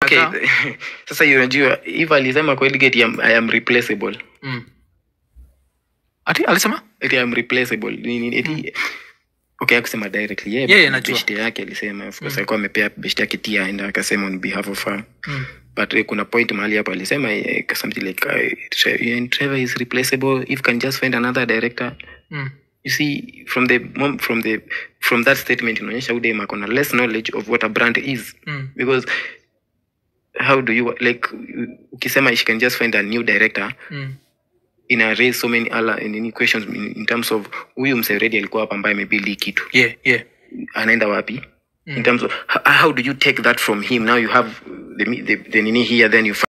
okay Amekataa. sasa hiyo unajua if alisema kwa Eligate I am, I am replaceable Mm. ati alisema eti I am replaceable nini eti okay akusema directly yeye Yeye yeah, anajua. beshte yake alisema of course alikuwa amepea beshte yake tia and akasema on behalf of her mm. but eh, kuna point mahali hapo alisema eh, something like uh, Tre- and Trevor is replaceable if can just find another director Mm. you see from the mom, from the from that statement inaonyesha udem akona less knowledge of what a brand is Mm. because how do you like ukisema she can just find a new director Mm. ina raise so many other in, in questions in, in terms of huyu mseredi alikuwa hapa ambaye amebuild hii kitu yeah yeah anaenda wapi Mm. in terms of how, how do you take that from him now you have the, the, the nini here then you